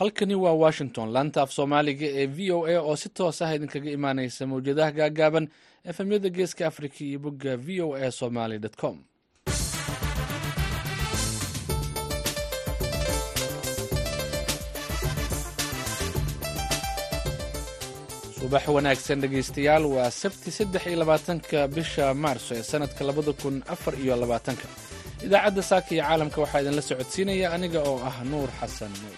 halkani waa washington laanta af soomaaliga ee v o a oo si toos ah idinkaga imaaneysa mawjadaha gaagaaban efemyada geeska africa iyo bogga v o a somaly com subax wanaagsan dhegaystayaal waa sabti saddex iyo labaatanka bisha maarso ee sanadka labada kun afar iyo labaatanka idaacadda saaka iyo caalamka waxaa idinla socodsiinaya aniga oo ah nuur xasan nuur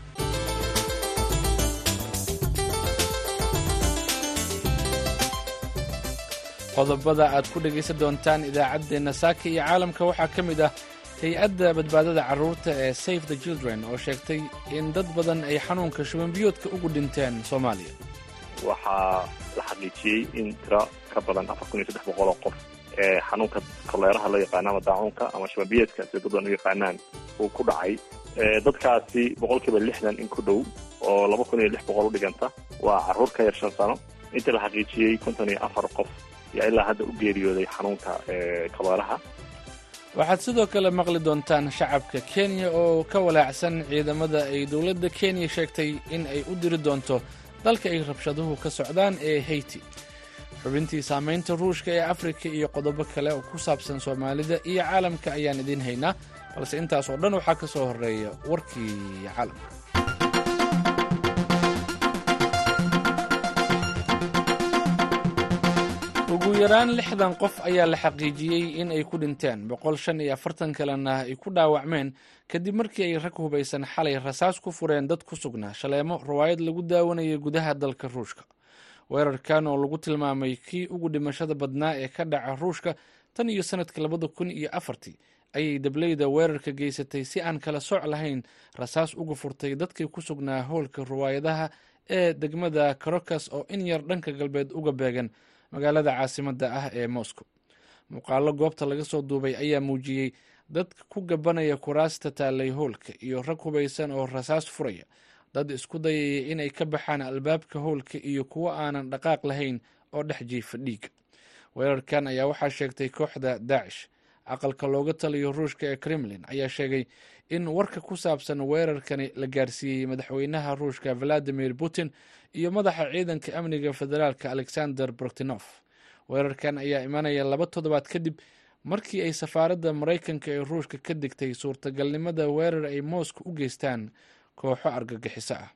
qodobada aad ku dhegaysan doontaan idaacaddeenna saaka iyo caalamka waxaa ka mid ah hay-adda badbaadada carruurta ee safe the children oo sheegtay in dad badan ay xanuunka shubanbiyoodka ugu dhinteen soomaaliya waxaa la xaqiijiyey in tiro ka badan afar kun iyo saddex boqol oo qof ee xanuunka koleeraha loo yaqaano ama daacunka ama shubanbiyeedka sida dad badan u yaqaanaan uu ku dhacay dadkaasi boqol kiiba lixdan in ku dhow oo laba kun iyo lix boqol u dhiganta waa carruur ka yar shan sano intii la xaqiijiyey konton iyo afar qof yaa ilaa hadda u geeriyooday xanuunka koleeraha waxaad sidoo kale maqli doontaan shacabka kenya oo ka walaacsan ciidamada ay dowladda kenya sheegtay in ay u diri doonto dalka ay rabshaduhu ka socdaan ee hayti xubintii saamaynta ruushka ee afrika iyo qodobo kale oo ku saabsan soomaalida iyo caalamka ayaan idiin haynaa balse intaas oo dhan waxaa ka soo horreeya warkii caalamka ugu yaraan lixdan qof ayaa la xaqiijiyey in ay ku dhinteen boqol shan iyo afartan kalena ay ku dhaawacmeen kadib markii ay rag hubaysan xalay rasaas ku fureen dad ku sugnaa shaleemo rawaayad lagu daawanayay gudaha dalka ruushka weerarkan oo lagu tilmaamay kii ugu dhimashada badnaa ee ka dhaca ruushka tan iyo sanadka labada kun iyo afartii ayay dableyda weerarka geysatay si aan kala sooc lahayn rasaas uga furtay dadkii ku sugnaa howlka rawaayadaha ee degmada karokas oo in yar dhanka galbeed uga beegan magaalada caasimadda ah ee moscow muuqaalo goobta laga soo duubay ayaa muujiyey dad ku gabanaya kuraasta taalay howlka iyo rag hubaysan oo rasaas furaya dad isku dayaya inay ka baxaan albaabka howlka iyo kuwo aanan dhaqaaq lahayn oo dhex jiifa dhiiga weerarkan ayaa waxaa sheegtay kooxda daacish aqalka looga taliyo ruushka ee kremlin ayaa sheegay in warka ku saabsan weerarkani la gaarsiiyey madaxweynaha ruushka valadimir putin iyo madaxa ciidanka amniga federaalka alexander brokhtinof weerarkan ayaa imanaya laba toddobaad kadib markii ay safaaradda maraykanka ee ruushka ka digtay suurtagalnimada weerar ay mooska u geystaan kooxo argagixiso ah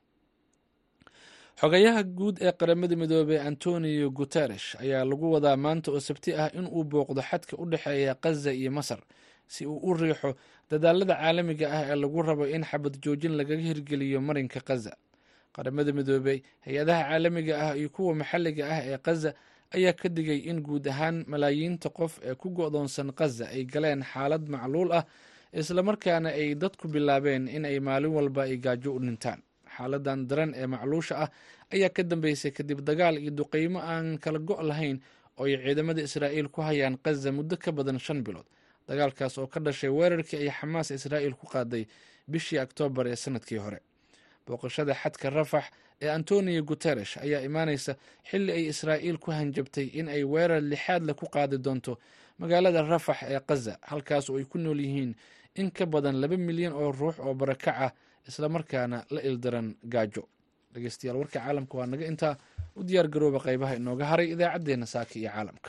xogayaha guud ee qaramada midoobey antonio guteresh ayaa lagu wadaa maanta oo sabti ah in uu booqdo xadka u dhexeeya kaza iyo masar si uu u riixo dadaalada caalamiga ah ee lagu rabo in xabad joojin lagaga hirgeliyo marinka kaza qaramada midoobey hay-adaha caalamiga ah iyo kuwa maxalliga ah ee kaza ayaa ka digay in guud ahaan malaayiinta qof ee ku go-doonsan kaza ay galeen xaalad macluul ah islamarkaana ay dadku bilaabeen in ay maalin walba ay gaajo u dhintaan xaaladan daran ee macluusha ah ayaa ka dambeysay kadib dagaal iyo duqeymo aan kala go' lahayn oo ay ciidamada israa'iil ku hayaan kaza muddo ka badan shan bilood dagaalkaas oo ka dhashay weerarkii ay xamaas israa'iil ku qaaday bishii oktoobar ee sanadkii hore booqashada xadka rafax ee antonio guteresh ayaa imaaneysa xilli ay israa'iil ku hanjabtay in ay weerar lixaad leh ku qaadi doonto magaalada rafax ee kaza halkaas oo ay ku nool yihiin in ka badan laba milyan oo ruux oo barakac ah islamarkaana la ildaran gaajo dhegeystayaal warka caalamka waa naga intaa u diyaar garooba qeybaha inooga haray idaacaddeenna saaka iyo caalamka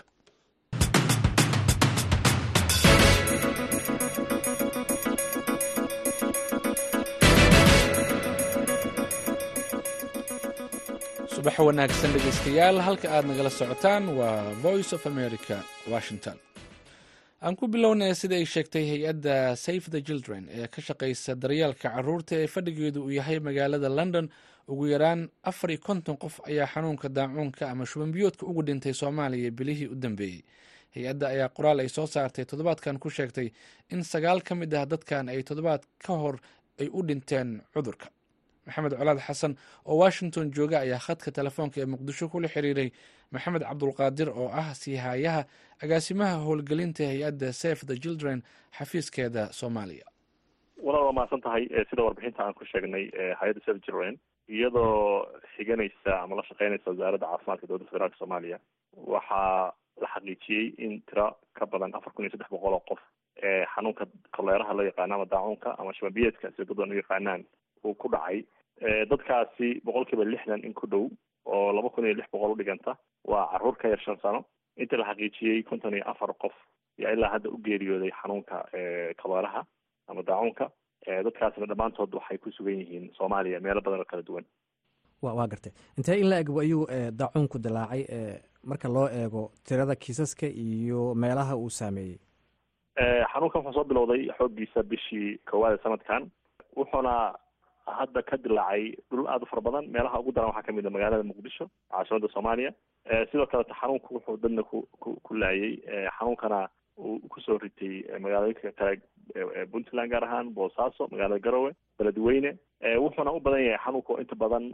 subax wanaagsan dhegeystayaal halka aad nagala socotaan waa voice of america washington aan ku bilownay sida ay sheegtay hay-adda safe the children ee ka shaqeysa daryeelka caruurta ee fadhigeedu uu yahay magaalada london ugu yaraan afar iyo konton qof ayaa xanuunka daacuunka ama shubanbiyoodka ugu dhintay soomaaliya bilihii u dambeeyey hay-adda ayaa qoraal ay soo saartay toddobaadkan ku sheegtay in sagaal ka mid ah dadkan ay toddobaad ka hor ay u dhinteen cudurka maxamed colaad xasan oo washington jooga ayaa khadka telefoonka ee muqdisho kula xiriiray maxamed cabdulqaadir oo ah siihayaha agaasimaha howlgelinta hay-adda safe the children xafiiskeeda soomaaliya walaal waa mahadsan tahay sida warbixinta aan ku sheegnay hay-adda safe the children iyadoo xiganaysa ama la shaqeynaysa wasaaradda caafimaadka dowladda federaalka soomaaliya waxaa la xaqiijiyey in tiro ka badan afar kun iyo saddex boqol oo qof ee xanuunka koleeraha loo yaqaano ama daacunka ama shababiyeedka sida dad badan u yaqaanaan uu ku dhacay dadkaasi boqol kiiba lixdan in ku dhow oo laba kun iyo lix boqol u dhiganta waa caruur ka yar shan sano inta la xaqiijiyey konton iyo afar qof yaa ilaa hadda u geeriyooday xanuunka kabeeraha ama daacuunka dadkaasna dhammaantood waxay ku sugan yihiin soomaaliya meelo badan oo kala duwan wa waa gartay intee in la eg ayuu daacuunku dilaacay marka loo eego tirada kiisaska iyo meelaha uu saameeyey xanuunkan wuxuu soo bilowday xooggiisa bishii koowaad ee sanadkan wuxuuna hadda ka dilaacay dhul aada u fara badan meelaha ugu daran waxaa kamid a magaalada muqdisho caasimada soomaaliya sidoo kaleta xanuunku wuxuu dadna ku ku ku laayay xanuunkana uu kusoo ritay magaalooyinka kale puntland gaar ahaan boosaaso magaalada garowe beledweyne wuxuuna u badan yahay xanuunku inta badan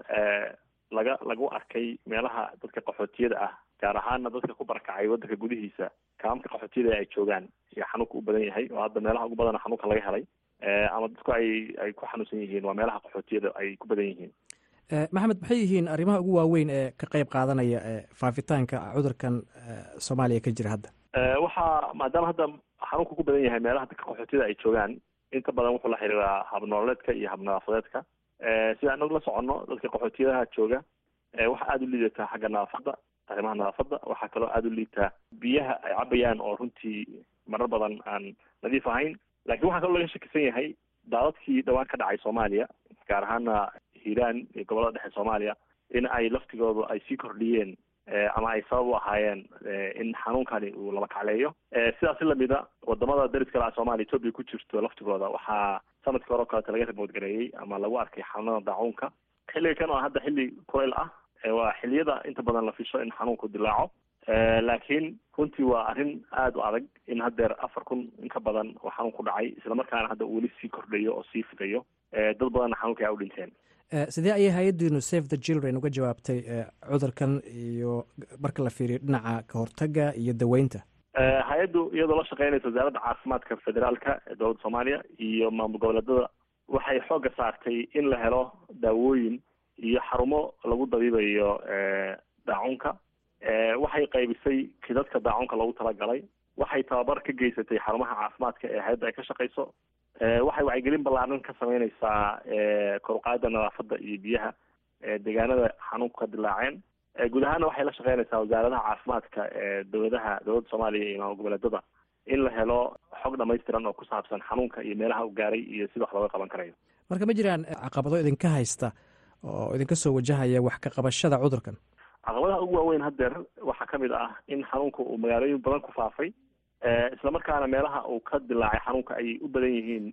laga lagu arkay meelaha dadka qaxootiyada ah gaar ahaana dadka ku barakacay wadanka gudihiisa kaamka qaxootiyada ay joogaan ayaa xanuunka u badan yahay oo hadda meelaha ugu badana xanuunka laga helay ama dadku ay ay ku xanuunsan yihiin waa meelaha qaxootiyada ay ku badan yihiin maxamed maxay yihiin arrimaha ugu waaweyn ee ka qeyb qaadanaya faafitaanka cudurkan soomaaliya ka jira hadda waxaa maadaama hadda xanuunka ku badan yahay meelaha dadka qaxootiyada ay joogaan inta badan wuxuu la xiriiraa habnololeedka iyo habnadaafadeedka sida anagu la soconno dadka qaxootiyadaha jooga waxaa aada u liidataa xagga nadaafadda arrimaha nadaafadda waxaa kaloo aada u liitaa biyaha ay cabayaan oo runtii marar badan aan nadiif ahayn laakiin waxaa kaloo laga shakisan yahay daadadkii dhawaan ka dhacay soomaaliya gaar ahaana hiiraan iyo gobollada dhexe soomaaliya in ay laftigoodu ay sii kordhiyeen ama ay sabab u ahaayeen in xanuunkani uu laba kacleeyo sidaas si lamida wadamada dariska laha soomaaliya etoobiya ku jirto laftigooda waxaa sanadkii hore o kaleeta laga rimoodgareeyey ama lagu arkay xanuunada daacuunka xilliga kan oo hadda xilli kulayl ah waa xilliyada inta badan la fisho in xanuunku dilaaco laakiin runtii waa arrin aada u adag in haddeer afar kun in ka badan oo xanuun ku dhacay islamarkaana hadda uu weli sii kordhayo oo sii fidayo dad badanna xanuunka ayaa u dhinteen sidee ayay hay-addiinu save the children uga jawaabtay cudurkan iyo marka la fiiriyo dhinaca kahortaga iyo daweynta hay-addu iyadoo la shaqeynaysa wasaaradda caafimaadka federaalka ee dowladda soomaaliya iyo maamul goboleedada waxay xoogga saartay in la helo daawooyin iyo xarumo lagu dabiibayo daacunka waxay qaybisay kidadka daacunka loogu talagalay waxay tababar ka geysatay xarumaha caafimaadka ee hay-adda ay ka shaqeyso waxay wacyigelin ballaaran ka sameyneysaa koruqaada nadaafadda iyo biyaha deegaanada xanuunku ka dilaaceen guud ahaana waxay la shaqeynaysaa wasaaradaha caafimaadka ee dowladaha dowladda soomaaliya iyo maamul goboleedada in la helo xog dhamaystiran oo ku saabsan xanuunka iyo meelaha u gaaray iyo sida wax looga qaban karayo marka ma jiraan caqabado idinka haysta oo idinka soo wajahaya wax ka qabashada cudurkan caqabadaha ugu waaweyn haddeer waxaa ka mid ah in xanuunka uu magaalooyin badan ku faafay islamarkaana meelaha uu ka dilaacay xanuunka ay u badan yihiin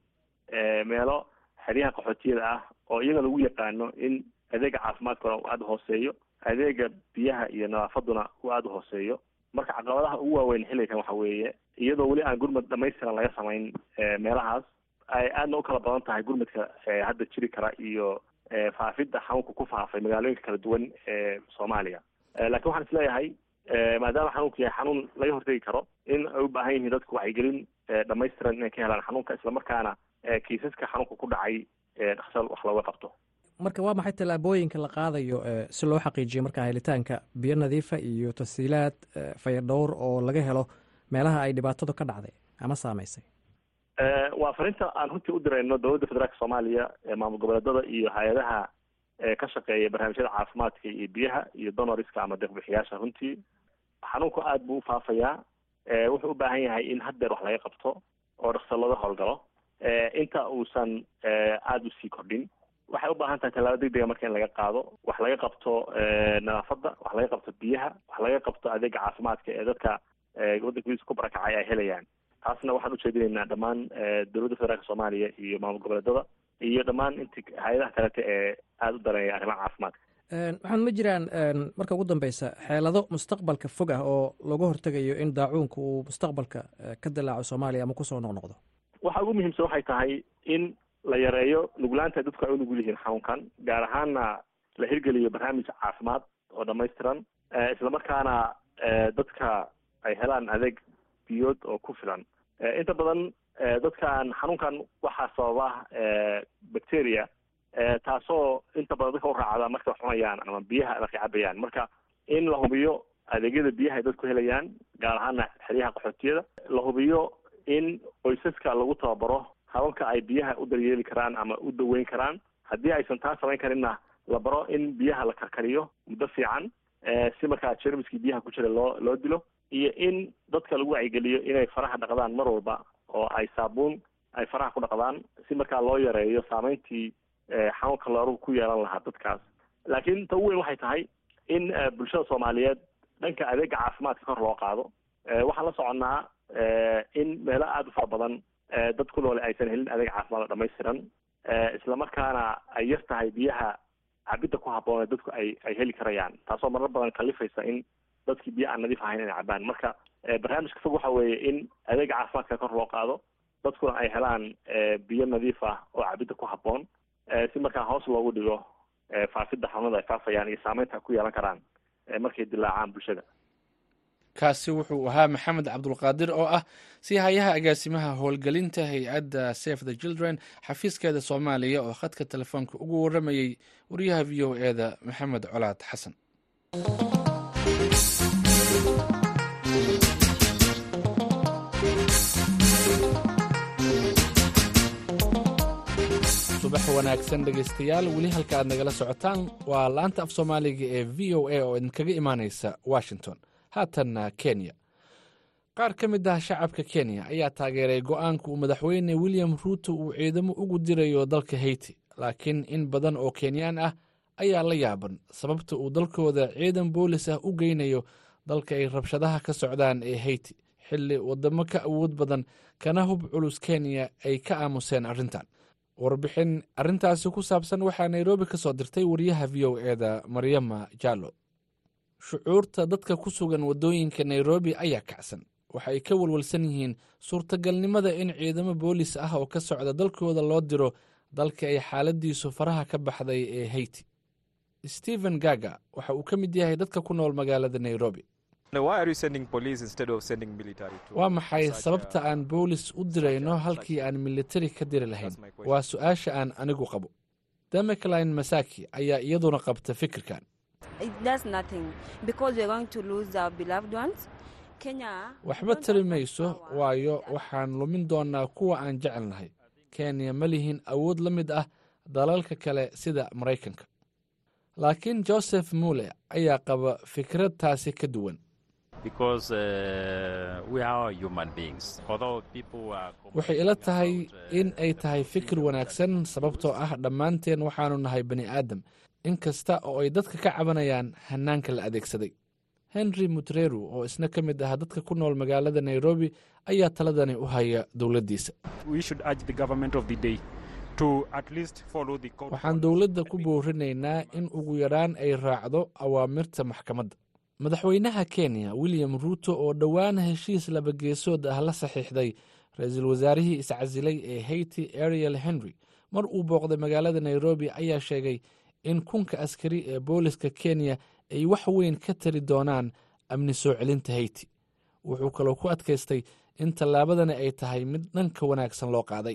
meelo xeryaha qaxootiyada ah oo iyaga lagu yaqaano in adeega caafimaadkuna uu aada hooseeyo adeega biyaha iyo nadaafaduna uu aada u hooseeyo marka caqabadaha ugu waaweyn xilligan waxa weeye iyadoo weli aan gurmad dhamaystiran laga samayn meelahaas ay aadna u kala badan tahay gurmadka hadda jiri kara iyo faafidda xanuunka ku faafay magaalooyinka kala duwan ee soomaaliya lakiin waxaan isleeyahay maadaama xanuunku yahay xanuun laga hortegi karo in ay u baahan yihiin dadku wacyigelin dhamaystiran inay ka helaan xanuunka islamarkaana kiisaska xanuunka ku dhacay dhaqsa wax looga qabto marka waa maxay tallaabooyinka la qaadayo si loo xaqiijiyo markaa helitaanka biyo nadiifa iyo tasiilaad fayadhowr oo laga helo meelaha ay dhibaatadu ka dhacday ama saameysay waa farinta aan runtii u dirayno dowladda federaalka soomaaliya maamul goboleedada iyo hay-adaha ka shaqeeya barnaamijyada caafimaadka iyo biyaha iyo donoriska ama deeqbixiyaasha runtii xanuunku aada buu ufaafayaa wuxuu u baahan yahay in haddeer wax laga qabto oo dhaksa looga howlgalo inta uusan aada usii kordhin waxay u baahan tahay tallaabo deg dega marka in laga qaado wax laga qabto nadaafadda wax laga qabto biyaha wax laga qabto adeega caafimaadka ee dadka waddanka gudiisa ku barakacay ay helayaan taasna waxaan ujeedinaynaa dhammaan dowladda federaalka soomaaliya iyo maamul goboleedada iyo dhammaan inti hay-adaha kalete ee aada u dareeya arrimaha caafimaadka waxaan ma jiraan marka ugu dambeysa xeelado mustaqbalka fog ah oo lagu hortegayo in daacuunka uu mustaqbalka ka dilaaco soomaaliya ama kusoo noqnoqdo waxa ugu muhiimsan waxay tahay in la yareeyo nuglaanta dadku ay u nugul yihiin xanuunkan gaar ahaana la hirgeliyo barnaamij caafimaad oo dhamaystiran islamarkaana dadka ay helaan adeeg biyood oo ku filan inta badan dadkan xanuunkan waxaa sababa bacteria taasoo inta badan dadka u raacda markay wax cunayaan ama biyaha markay cabayaan marka in la hubiyo adeegyada biyaha ay dadku helayaan gaar ahaana xeryaha qaxootiyada la hubiyo in qoysaska lagu tababaro hababka ay biyaha u daryeeli karaan ama u daweyn karaan haddii aysan taa samayn karinna la baro in biyaha la karkariyo muddo fiican si markaa jermiskii biyaha ku jira loo loo dilo iyo in dadka lagu wacyigeliyo inay faraha dhaqdaan mar walba oo ay saabuun ay faraha ku dhaqdaan si markaa loo yareeyo saameyntii xanuunka looruhu ku yeelan lahaa dadkaas laakiin ta ugu weyn waxay tahay in bulshada soomaaliyeed dhanka adeega caafimaadka kor loo qaado waxaan la soconnaa in meelo aada u fara badan dad ku noole aysan helin adeeg caafimaad oo dhamaystiran islamarkaana ay yar tahay biyaha cabidda ku habboon ee dadku ay ay heli karayaan taasoo marar badan kalifaysa in dadkii biyo aan nadiif ahayn inay cabaan marka barnaamijka fog waxa weeye in adeega caafimaadka kor loo qaado dadkuna ay helaan biyo nadiif ah oo cabidda ku habboon si markaa hoos loogu dhigo faafidda xanuunada ay faafayaan iyo saameynta ku yeelan karaan markay dilaacaan bulshada kaasi wuxuu ahaa maxamed cabdulqaadir oo ah si hayaha agaasimaha howlgelinta hay-adda safe the children xafiiskeeda soomaaliya oo khadka telefoonka ugu waramayey wariyaha v o e da maxamed colaad xasan subax wanaagsan dhegaystayaal weli halka aad nagala socotaan waa laanta af soomaaliga ee v o a oo idinkaga imaaneysa washington haatanna kenya qaar ka mid ah shacabka kenya ayaa taageeray go-aanka uu madaxweyne william ruuto uu ciidamo ugu dirayo dalka hayti laakiin in badan oo kenyaan ah ayaa la yaaban sababta uu dalkooda ciidan boolis ah u geynayo dalka ay rabshadaha ka socdaan ee hayti xilli wadamo ka awood badan kana hub culus kenya ay ka aamuseen arrintan warbixin arrintaasi ku saabsan waxaa nairobi ka soo dirtay wariyaha v o e da maryama jallo shucuurta dadka ku sugan waddooyinka nairobi ayaa kacsan waxa ay ka walwalsan yihiin suurtagalnimada in ciidamo boolis ah oo ka socda dalkooda loo diro dalka ay xaaladiisu faraha ka baxday ee hayti stephen gaga waxa uu ka mid yahay dadka ku nool magaalada nairobi waa maxay sababta aan boolis u dirayno halkii aan militari ka diri lahayn waa su-aasha aan anigu qabo demacline masaki ayaa iyaduna qabta fikirkan waxba tari mayso waayo waxaan lumin doonaa kuwa aan jecelnahay kenya ma lihin awood la mid ah dalalka kale sida maraykanka laakiin joseph mule ayaa qaba fikrad taasi ka duwan waxay ila tahay in ay tahay fikir wanaagsan sababtoo ah dhammaanteen waxaanu nahay bani aadam in kasta oo ay dadka ka cabanayaan hanaanka la adeegsaday henry mutreru oo isna ka mid ah dadka ku nool magaalada nairobi ayaa taladani u haya dowladdiisa waxaan dowladda ku boorinaynaa in ugu yaraan ay raacdo awaamirta maxkamadda madaxweynaha kenya william ruuto oo dhowaan heshiis labageesood ah la saxiixday ra-iisul wasaarihii iscasilay ee hayti ariel henry mar uu booqday magaalada nairobi ayaa sheegay in kunka askari ee booliska kenya ay wax weyn ka tari doonaan amni soo celinta hayti wuxuu kaloo ku adkaystay in tallaabadani ay tahay mid dhanka wanaagsan loo qaaday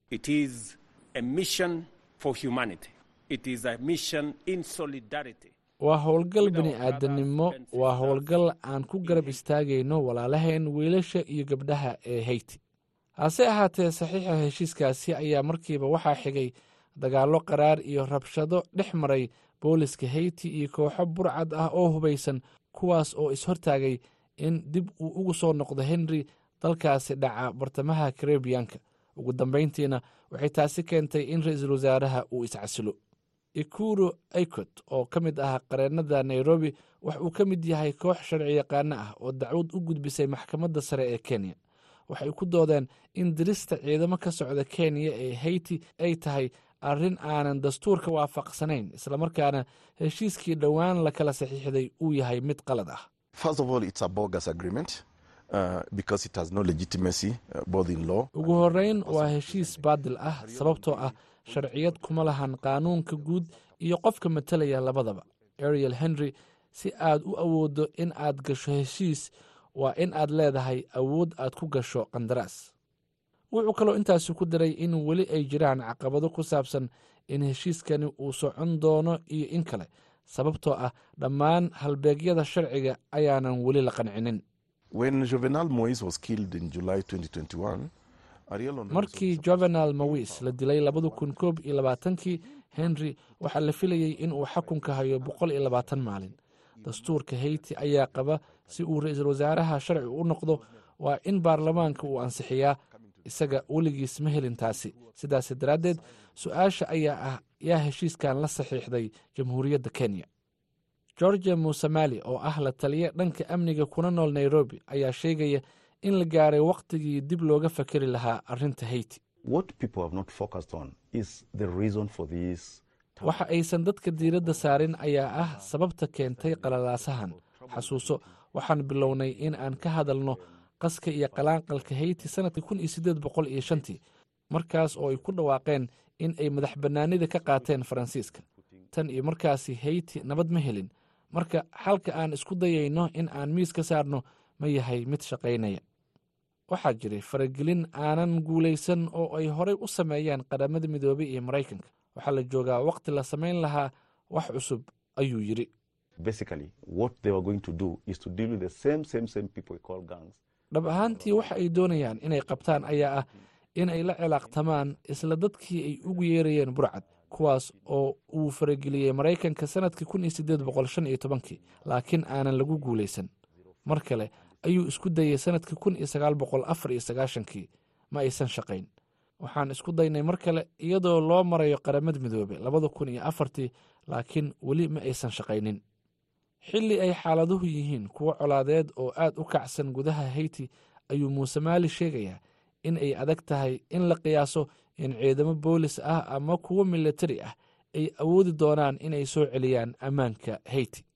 waa howlgal bini aadanimo waa howlgal aan ku garab istaagayno walaalaheen wiilasha iyo gabdhaha ee hayti hase ahaatee saxiixa heshiiskaasi ayaa markiiba waxaa xigay dagaallo qaraar iyo rabshado dhex maray booliska hayti iyo kooxo burcad ah oo hubaysan kuwaas oo is-hortaagay in dib uu ugu soo noqdo henry dalkaasi dhaca bartamaha karebiyanka ugu dambayntiina waxay taasi keentay in ra-iisul wasaaraha uu iscasilo ikuro aikot oo ka mid ah qareennada nairobi wax uu ka mid yahay koox sharci yaqaano ah oo dacwad u gudbisay maxkamadda sare ee kenya waxay ku doodeen in dirista ciidamo ka socda kenya ee hayti ay tahay arrin aanan dastuurka waafaqsanayn islamarkaana heshiiskii dhowaan la kala saxiixday uu yahay mid qalad ah ugu horreyn waa heshiis baadil ah sababtoo ah sharciyad kuma lahan qaanuunka guud iyo qofka matalaya labadaba ariel henry si aad u awooddo in aad gasho heshiis waa in aad leedahay awood aad ku gasho qandaraas wuxuu kaloo intaasi ku daray in weli ay jiraan caqabado ku saabsan in heshiiskani uu socon doono iyo in kale sababtoo ah dhammaan halbeegyada sharciga ayaanan weli la qancinin markii juvenal mowis la dilay labada kun koob iyo labaatankii henry waxaa la filayey in uu xakunka hayo boqol iyo labaatan maalin dastuurka heyti ayaa qaba si uu ra-iisul wasaaraha sharci u noqdo waa in baarlamaanka uu ansixiyaa isaga weligiis ma helin taasi sidaas daraaddeed su-aasha ayaa ah yaa heshiiskan la saxiixday jamhuuriyadda kenya georgia musamali oo ah la taliya dhanka amniga kuna nool nairobi ayaa sheegaya in la gaaray wakhtigii dib looga fakeri lahaa arrinta heyti waxa aysan dadka diiradda saarin ayaa ah sababta keentay qalalaasahan xasuuso waxaan bilownay in aan ka hadalno qaska iyo qalaanqalka heyti sannadkii kun iyo siddeed boqol iyo shantii markaas oo ay ku dhawaaqeen in ay madax bannaanida ka qaateen faransiiska tan iyo markaasi heyti nabad ma helin marka xalka aan isku dayayno in aan miis ka saarno ma yahay mid shaqaynaya waxaa jiray faragelin aanan guulaysan oo ay horey u sameeyeen qaramada midoobey iyo maraykanka waxaa la joogaa wakhti la samayn lahaa wax cusub ayuu yidhi dhab ahaantii waxa ay doonayaan inay qabtaan ayaa ah in ay la cilaaqtamaan isla dadkii ay ugu yeerayeen burcad kuwaas oo uu farageliyey maraykanka sannadkii kun iyo siddeed boqol shan iyo tobankii laakiin aanan lagu guulaysan mar kale ayuu isku dayey sannadkii kun iyo sagaal boqol afar iyo sagaashankii ma aysan shaqayn waxaan isku daynay mar kale iyadoo loo marayo qaramada midoobe labada kun iyo afartii laakiin weli ma aysan shaqaynin xilli ay xaaladuhu yihiin kuwo colaadeed oo aad u kacsan gudaha heyti ayuu muuse maali sheegayaa in ay adag tahay in la qiyaaso in ciidamo boolis ah ama kuwo militari ah ay awoodi doonaan inay soo celiyaan ammaanka heyti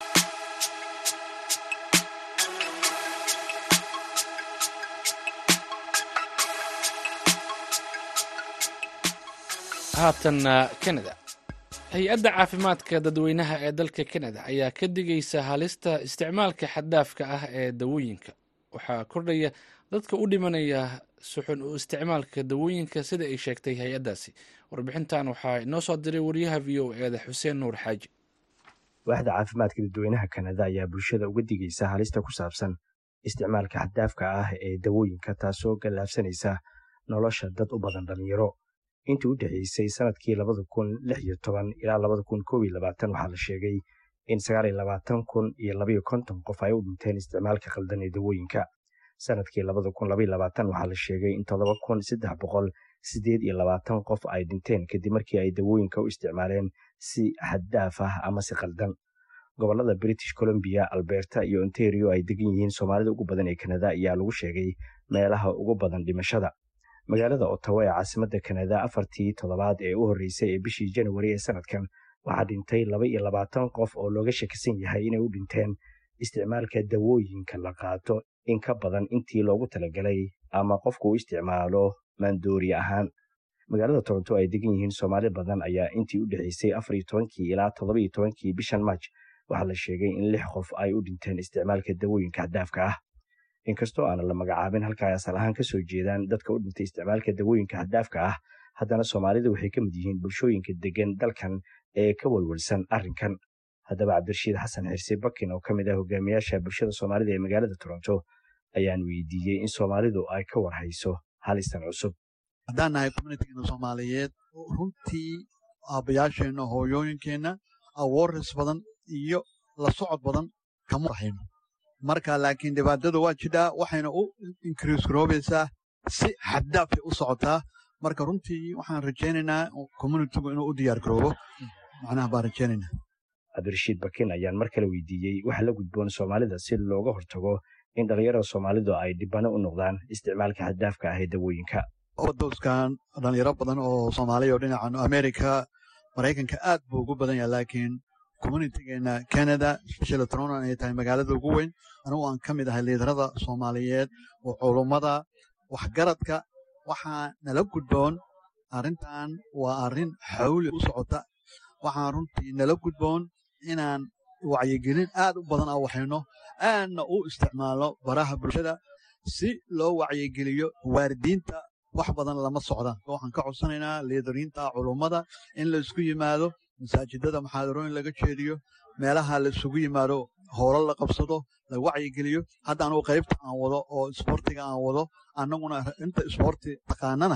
haatanna kanada hay-adda caafimaadka dadweynaha ee dalka kanada ayaa ka digaysa halista isticmaalka xaddaafka ah ee dawooyinka waxaa kordhaya dadka u dhimanaya suxun u isticmaalka dawooyinka sida ay sheegtay hay-addaasi warbixintan waxaa inoo soo diray wariyaha v o eeda xuseen nuur xaaji waaxda caafimaadka dadweynaha kanada ayaa bulshada uga digaysa halista ku saabsan isticmaalka xaddaafka ah ee dawooyinka taasoo gallaafsanaysa nolosha dad u badan dhalinyaro intii u dhexeysay sanadkii labada kun lix iyo toban ilaa labada kun kow iyo labaatan waxaa la sheegay in sagaal iyo labaatan kun iyo labayo konton qof ay u dhinteen isticmaalka khaldan ee dawooyinka sanadkii labada kun labaiyo labaatan waxaa la sheegay in toddoba kun saddex boqol siddeed iyo labaatan qof ay dhinteen kadib markii ay dawooyinka u isticmaaleen si xaddaaf ah ama si khaldan gobollada british columbia alberta iyo ontario ay degan yihiin soomaalida ugu badan ee kanada ayaa lagu sheegay meelaha ugu badan dhimashada magaalada ottawa ee caasimadda kanada afartii toddobaad ee u horreysay ee bishii janwari ee sanadkan waxaa dhintay laba iyo labaatan qof oo looga shakisan yahay inay u dhinteen isticmaalka dawooyinka la qaato in ka badan intii loogu talagalay ama qofku u isticmaalo maandoori ahaan magaalada toronto ay degan yihiin soomaali badan ayaa intii u dhexeysay afar iyo tobankii ilaa toddoba iyo tobankii bishan marj waxaa la sheegay in lix qof ay u dhinteen isticmaalka dawooyinka xaddaafka ah inkastoo aanan la magacaabin halka ay asal ahaan ka soo jeedaan dadka u dhintay isticmaalka dawooyinka xaddaafka ah haddana soomaalida waxay ka mid yihiin bulshooyinka degan dalkan ee ka walwalsan arrinkan haddaba cabdirashiid xasan xirse bakin oo ka mid ah hogaamiyaasha bulshada soomaalida ee magaalada toronto ayaan weydiiyey in soomaalidu ay ka warhayso halistan cusub haddaan nahay communitigeena soomaaliyeed runtii aabbayaasheenna hooyooyinkeenna awoorris badan iyo la socod badan kama rahayno marka laakiin dhibaatada waa jidhaa waxayna u inkriis garoobaysaa si xaddaafay u socotaa marka runtii waxaan rajaynaynaa communitigu inuu u diyaar garoobo macnaha baan rajaynaynaa cabdirashiid bakin ayaan mar kale weydiiyey waxa la gudboon soomaalida si looga hortago in dhallinyarada soomaalidu ay dhibano u noqdaan isticmaalka xaddaafka ah ee dawooyinka dowskan dhalinyaro badan oo soomaaliya oo dhinacan america maraykanka aad buu ugu badan yahay laakiin communitigeena canada special tronan ay tahay magaalada ugu weyn anigu aan ka mid ahay liidarada soomaaliyeed oo culummada waxgaradka waxaa nala gudboon arrintan waa arrin xawli u socota waxaan runtii nala gudboon inaan wacyigelin aad u badan aan waxayno aadna u isticmaalno baraha bulshada si loo wacyigeliyo waaridiinta wax badan lama socdaan waxaan ka codsanaynaa liidariinta culummada in la isku yimaado masaajidada maxaadarooyin laga jeediyo meelaha la isugu yimaado howlo la qabsado la wacyigeliyo hadda anugu qaybta aan wado oo isboortiga aan wado annaguna inta isboorti taqaanana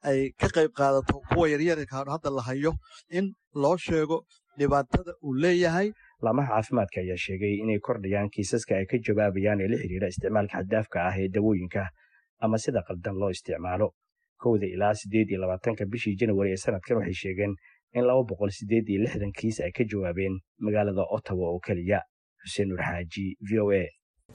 ay ka qayb qaadato kuwa yaryarka hadda la hayo in loo sheego dhibaatada uu leeyahay laamaha caafimaadka ayaa sheegay inay kordhayaan kiisaska ay ka jawaabayaan ee la xidhiira isticmaalka xaddaafka ah ee dawooyinka ama sida qaldan loo isticmaalo kowda ilaa siddeed iyo labaatanka bishii janawari ee sanadkan waxay sheegeen in laba boqol siddeed iyo lixdan kiis ay ka jawaabeen magaalada ottawa oo keliya xuseen nur xaaji v o a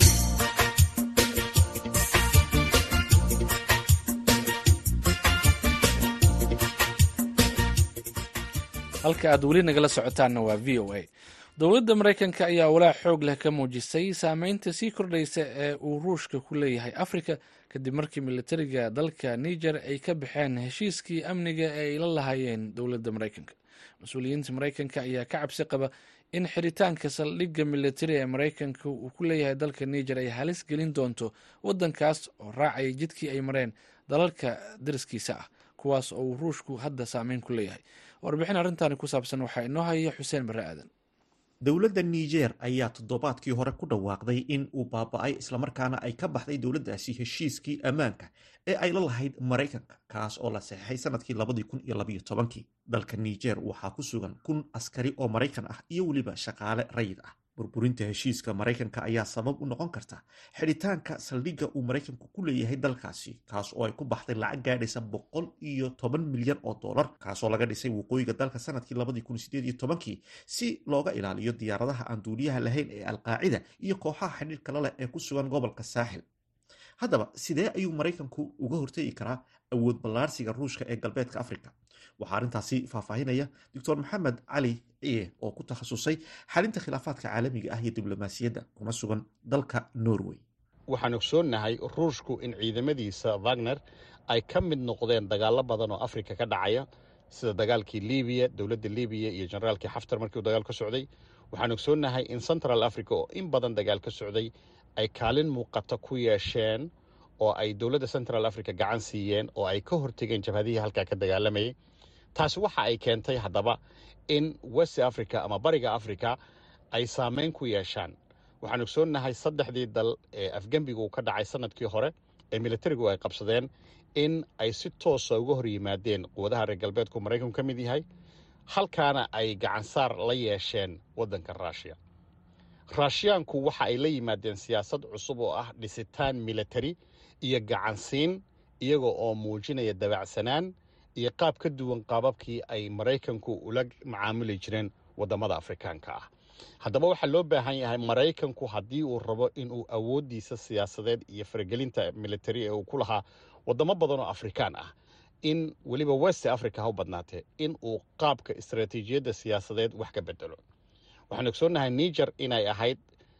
halka aad weli nagala socotaanna waa v o a dowladda maraykanka ayaa walaac xoog leh ka muujisay saameynta sii kordhaysa ee uu ruushka ku leeyahay afrika kadib markii militariga dalka niger ay ka baxeen heshiiskii amniga ee ay la lahaayeen dowladda maraykanka mas-uuliyiinta maraykanka ayaa ka cabsi qaba in xiritaanka saldhigga militari ee maraykanka uu ku leeyahay dalka niger ay halis gelin doonto waddankaas oo raacaya jidkii ay mareen dalalka dariskiisa ah kuwaas oo uu ruushku hadda saameyn ku leeyahay warbixin arrintaani ku saabsan waxaa inoo haya xuseen barre aadan dowladda niger ayaa toddobaadkii hore ku dhawaaqday in uu baaba-ay islamarkaana ay ka baxday dowladdaasi heshiiskii ammaanka ee ay la lahayd maraykanka kaas oo la saxeixay sanadkii labadii kun iyo labayo tobankii dalka niger waxaa ku sugan kun askari oo maraykan ah iyo weliba shaqaale rayid ah burburinta heshiiska maraykanka ayaa sabab u noqon karta xidhitaanka saldhigga uu maraykanku ku leeyahay dalkaasi kaas oo ay ku baxday lacag gaadhaysa boqol iyo toban milyan oo dollar kaasoo laga dhisay waqooyiga dalka sanadkii labadii kun sideed iyo tobankii si looga ilaaliyo diyaaradaha aan duuliyaha lahayn ee alqaacida iyo kooxaha xidhiirka la leh ee ku sugan gobolka saaxil haddaba sidee ayuu maraykanku uga hortegi karaa awood ballaarsiga ruushka ee galbeedka africa waxaa arrintaasi faahfaahinaya doctor maxamed cali ciye oo ku takhasusay xalinta khilaafaadka caalamiga ah iyo diblomaasiyadda kuna sugan dalka norway waxaan ogsoonnahay ruushku in ciidamadiisa wagner ay ka mid noqdeen dagaallo badan oo afrika ka dhacaya sida dagaalkii libiya dowladda libiya iyo generaalkii xaftar markii uu dagaal ka socday waxaan ogsoonnahay in central africa oo in badan dagaal ka socday ay kaalin muuqata ku yeesheen oo ay dowladda central africa gacan siiyeen oo ay ka hortegeen jabhadihii halkaa ka dagaalamayay taasi waxa ay keentay haddaba in west africa ama bariga africa ay saameyn ku yeeshaan waxaan ogsoonnahay saddexdii dal ee afgembiga uu ka dhacay sanadkii hore ee militarigu ay qabsadeen in ay si toosa uga hor yimaadeen quwadaha reer galbeedku maraykanku ka mid yahay halkaana ay gacansaar la yeesheen waddanka ruushiya raashiyaanku waxa ay la yimaadeen siyaasad cusub oo ah dhisitaan militari iyo gacansiin iyaga oo muujinaya dabacsanaan iyo qaab ka duwan qaababkii ay maraykanku ula macaamuli jireen waddamada afrikaanka ah haddaba waxaa loo baahan yahay maraykanku haddii uu rabo inuu awooddiisa siyaasadeed iyo faragelinta militari ee uu ku lahaa waddamo badan oo afrikaan ah in weliba west africa ha u badnaatee in uu qaabka istaraatiijiyadda siyaasadeed wax ka bedelo waxaan ogsoonnahay niger inay ahayd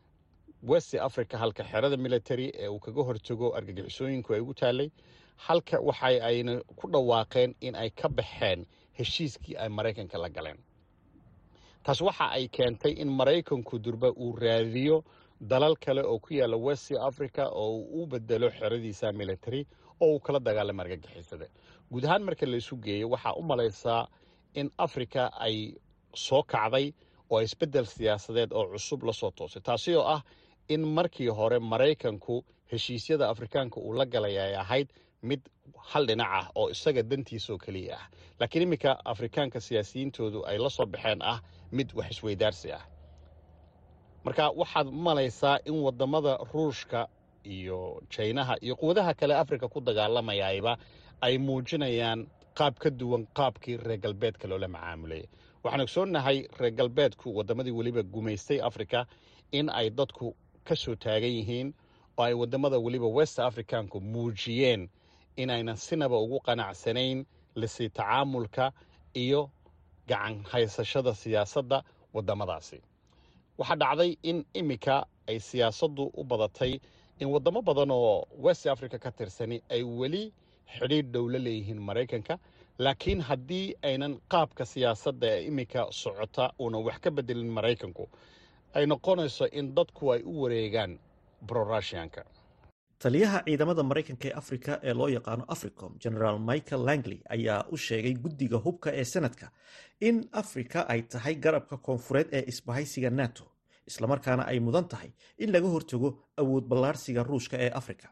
west africa halka xerada military ee uu kaga hortago argagixisooyinku ay ugu taallay halka waxa ayna ku dhawaaqeen in ay ka baxeen heshiiskii ay maraykanka la galeen taas waxa ay keentay in maraykanku durba uu raadiyo dalal kale oo ku yaalla west africa oo uu u bedelo xeradiisa military oo uu kala dagaalamo argagixisada guud ahaan marka laysu geeyo waxaa u malaysaa in africa ay soo kacday oo isbeddel siyaasadeed oo cusub la soo toosay taasi oo ah in markii hore maraykanku heshiisyada afrikaanka uu la galay ay ahayd mid hal dhinac ah oo isaga dantiisaoo keliya ah laakiin iminka afrikaanka siyaasiyiintoodu ay la soo baxeen ah mid wax isweydaarsi ah marka waxaad malaysaa in waddamada ruushka iyo jaynaha iyo quwadaha kale afrika ku dagaalamayayba ay muujinayaan qaab ka duwan qaabkii reer galbeedka loola macaamulaya waxaan ogsoonnahay reer galbeedku waddamadii weliba gumaystay africa in ay dadku ka soo taagan yihiin oo ay waddamada weliba west africanku muujiyeen inaynan sinaba ugu qanacsanayn lisii tacaamulka iyo gacan haysashada siyaasadda waddamadaasi waxaa dhacday in iminka ay siyaasaddu u badatay in waddamo badan oo west africa ka tirsani ay weli xidhiidh dhow la leeyihiin maraykanka laakiin haddii aynan qaabka siyaasadda ee iminka socota uunan wax ka bedelin maraykanku ay noqonayso in dadku ay u wareegaan brorushianka taliyaha ciidamada maraykanka ee afrika ee loo yaqaano africom generaal michael langley ayaa u sheegay guddiga hubka ee senadka in afrika ay tahay garabka koonfureed ee isbahaysiga nato islamarkaana ay mudan tahay in laga hortago awood ballaarsiga ruushka ee afrika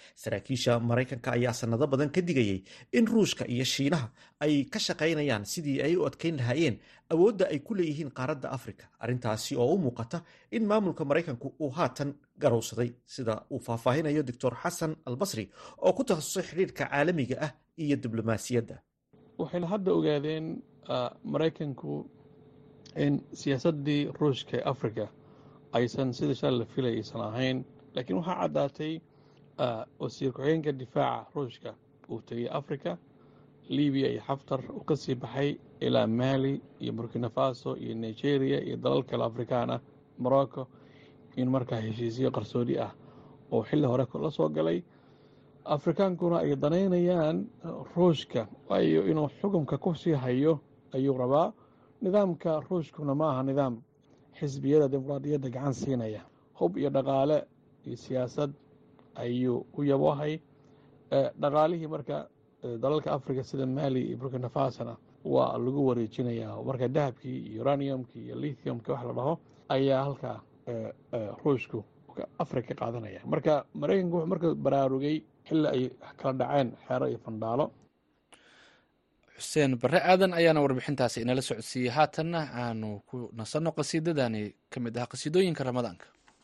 saraakiisha maraykanka ayaa sanado badan ka digayay in ruushka iyo shiinaha ay ka shaqaynayaan sidii ay u adkeyn lahaayeen awoodda ay ku leeyihiin qaaradda afrika arrintaasi oo u muuqata in maamulka maraykanku uu haatan garowsaday sida uu faahfaahinayo doctor xasan albasri oo ku takhasusay xidhiirka caalamiga ah iyo diblomaasiyadda waxayna hadda ogaadeen maraykanku in siyaasaddii ruushka ee africa aysan sida shal la filay aysan ahayn laakiin waxaa caddaatay wasiir ku-xigeenka difaaca ruushka uu tegay africa libiya iyo xaftar uu ka sii baxay ilaa mali iyo burkina faso iyo nigeria iyo dalal kale afrikaan ah morocco in markaa heshiisyo qarsoodi ah oo xilli hore la soo galay afrikaankuna ay danaynayaan ruushka waayo inuu xukunka ku sii hayo ayuu rabaa nidaamka ruushkuna ma aha nidaam xisbiyada dimuqraadiyadda gacan siinaya hub iyo dhaqaale iyo siyaasad ayuu u yabohay dhaqaalihii marka dalalka africa sida mali iyo burkina fasona waa lagu wareejinayaa marka dahabkii iyo uraniumkii iyo lithiumki wax la dhaho ayaa halkaa ruushku africa ka qaadanaya marka maraykanku wuxuu marka baraarugay xilli ay kala dhaceen xeero iyo fandhaalo xuseen barre aadan ayaana warbixintaasi inala socodsiiyey haatanna aanu ku nasanno qasiidadani ka mid ah qasiidooyinka ramadaanka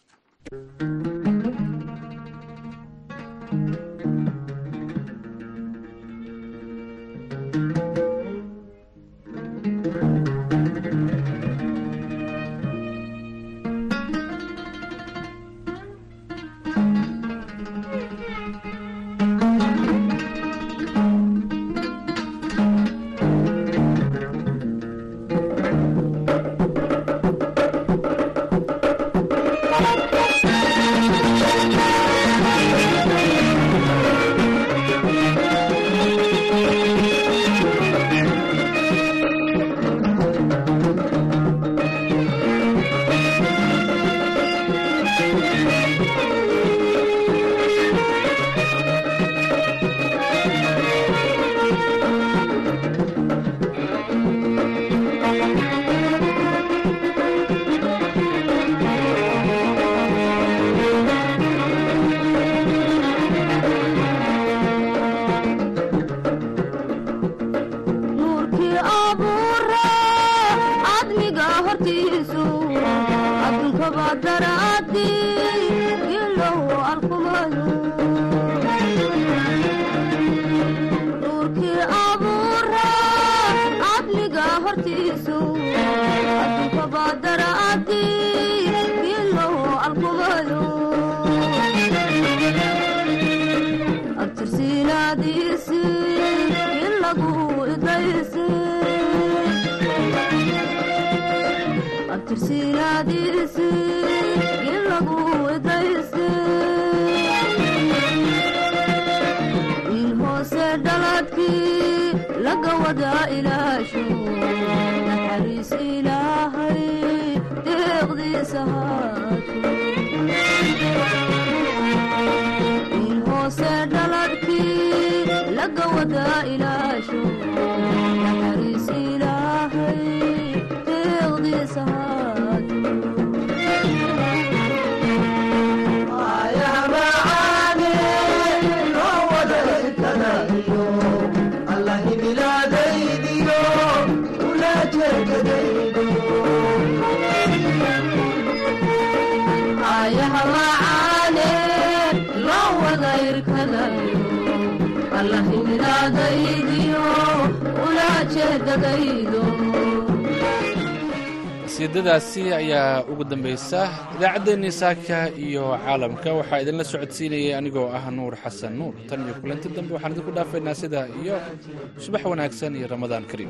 qasiidadaasi ayaa ugu dambaysa idaacaddeenii saaka iyo caalamka waxaa idinla socodsiinayay anigoo ah nuur xasan nuur tan iyo kulanti dambe waxaan idinku dhaafaynaa sidaa iyo subax wanaagsan iyo ramadaan kariim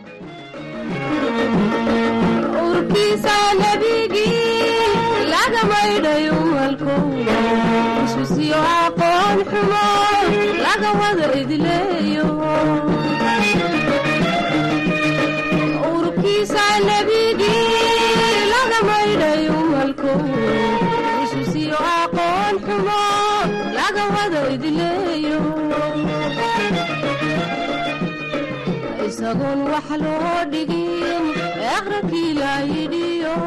urkiisa nebigii laga maydhayo malkow isbisiyo aqoon xumo laga wada idleeyo urkiisa nebigii laga maydhayo malkow isbisiyo aqoon xumo laga wada idleeyo isagoon wax loo dhigin eqrankii laa yidhiyo